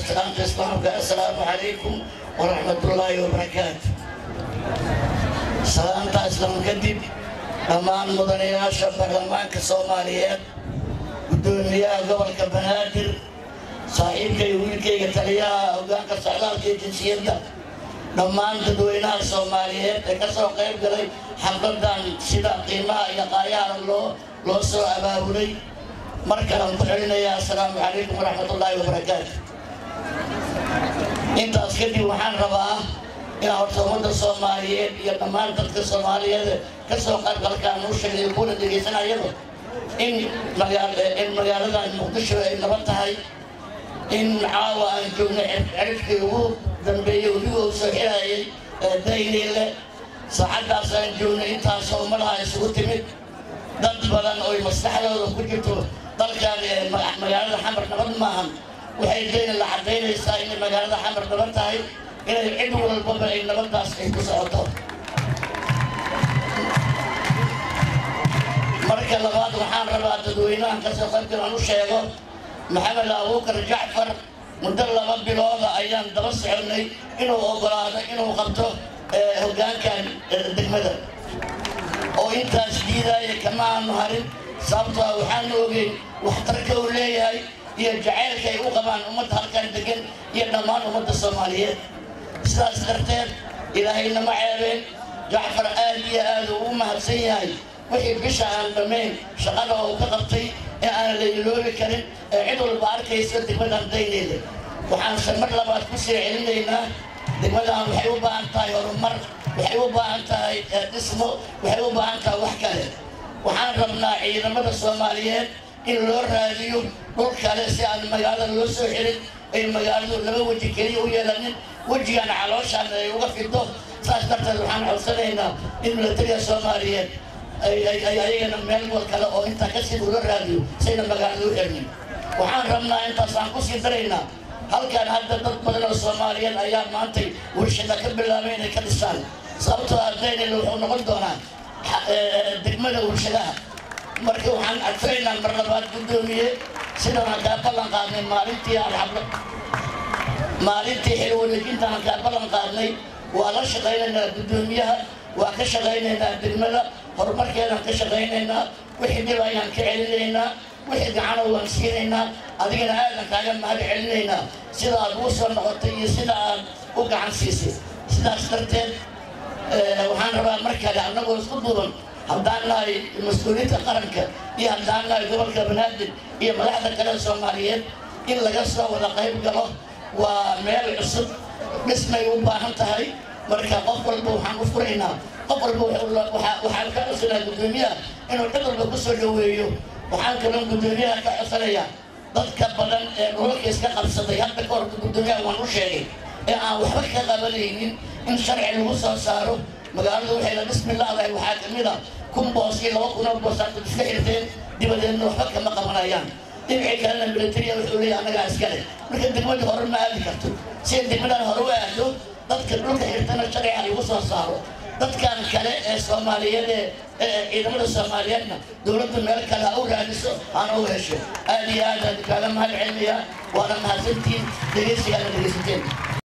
salaamta islaamka assalaamu calaykum waraxmatullaahi wabarakaatu salaamta islaam kadib dhammaan mudanayaasha baarlamaanka soomaaliyeed guddoomiyaha gobolka banaadir saaxiibkay wiilkayga taliyaha hoggaanka socdaalka iyo jinsiyadda dhammaan dadweynaha soomaaliyeed ee ka soo qayb galay xafladan sida qiimaha iyo qaayaha loo loo soo abaabulay mar kalaan ku celinayaa assalaamu calaykum waraxmatullaahi wabarakaatu intaas kadib waxaan rabaa inaan horta ummadda soomaaliyeed iyo dhammaan dadka soomaaliyeed ka soo qaybgalkaan u sheegay kuwada dhegaysanayaba in in magaaladan muqdisho ay nabad tahay in caawa aan joogno cirifkii ugu dambeeyey webiga uu soo xirayay dayniile saacaddaas aan joogno intaasoo ummadaha isugu timid dad badan oy maskaxdooda ku jirto dalkan magaalada xamar nabad maahan waxay dayna la cadaynaysaa inay magaalada xamar nabad tahay inay cid walbaba ay nabaddaas ay ku socoto marka labaad waxaan rabaa dadweynahan kasoo qaybgal aan u sheego maxamed abuukar jacfar muddo laba bilooda ayaan daba soconay inuu ogolaado inuu qabto hoggaankan degmada oo intaas diidaaya kama aanu harin sababtoo ah waxaanu ogeyn waxtarka uu leeyahay iyo jacaylka ay u qabaan ummadda halkan degan iyo dhammaan ummadda soomaaliyeed sidaas darteed ilaahayna ma ceebeen jacfar aad iyo aad uu u mahadsan yahay wixii bisha aan dhammayn shaqada uu ka qabtay in aan la iloobi karin ee cid walba arkaysa degmadan dayneeda waxaanse mar labaad ku sii celinaynaa degmadan waxay u baahan tahay horumar waxay u baahan tahay dhismo waxay u baahan tahay wax kale waxaan rabnaa ciidamada soomaaliyeed in loo raadiyo dhul kale si aan magaalada loo soo xelin ay magaaladu laba weji keliya u yeelanin wejigan calooshaan ay uga fido saas darteed waxaan codsanaynaa in milatariga soomaaliyeed ay ayagana meel wal kale oo intaa kasii ula raadiyo sayna magaalada u xelnin waxaan rabnaa intaasaan kusii daraynaa halkan hadda dad badan oo soomaaliyeed ayaa maantay warshada ka bilaabay inay ka dhisaan sababtoo ardaynayna wuxuu noqon doonaa degmada warshadaha marka waxaan codsanaynaa mar labaad guddoomiye sidaan kaa ballan qaadnay maalintii aan xablo maalintii xil wareejintaan kaa ballan qaadnay waa la shaqaynaynaa guddoomiyaha waa ka shaqaynaynaa degmada horumarkeedaan ka shaqaynaynaa wixii dhib ayaan ka celinaynaa wixii gacana waan siinaynaa adigana aadan kaaga mahad celinaynaa sida aad ugu soo noqotay iyo sida aad u gacan siisay sidaas darteed waxaan rabaa mar kale annagoo isku duuban haddaan nahay mas-uuliyiinta qaranka iyo haddaan nahay gobolka banaadir iyo madaxda kale soomaaliyeed in laga soo wada qayb galo waa meel cusub dhismay u baahan tahay marka qof walba waxaan u furaynaa qof walba waxaan ka codsanaa guddoomiyaha inuu cid walba ku soo dhoweeyo waxaan kaloo guddoomiyaha ka codsanayaa dadka badan ee dhulalka iska qabsaday hadda ka hor guddoomiyaha waan u sheegay ee aan waxba ka qabanaynin in sharci lagu soo saaro magaaladu waxay la dhismi laadahay waxaa ka mid a kun boos iyo laba kun oo boos aad iska xirteen dibadeedna waxba kama qabanayaan dhinacii kalena militariya wuxuu leeyahay annagaa iskale marka degmadii hore ma aadi karto si ay degmadan hore u aado dadka dhulka xirtana sharciga lagu soo saaro dadkan kale ee soomaaliyeed ee ciidamada soomaaliyeedna dowladda meel kale ha u raadiso hana u hesho aad iyo aad aad kaaga mahad celinayaa waana mahadsantiin dhegeysigaana dhegeysateen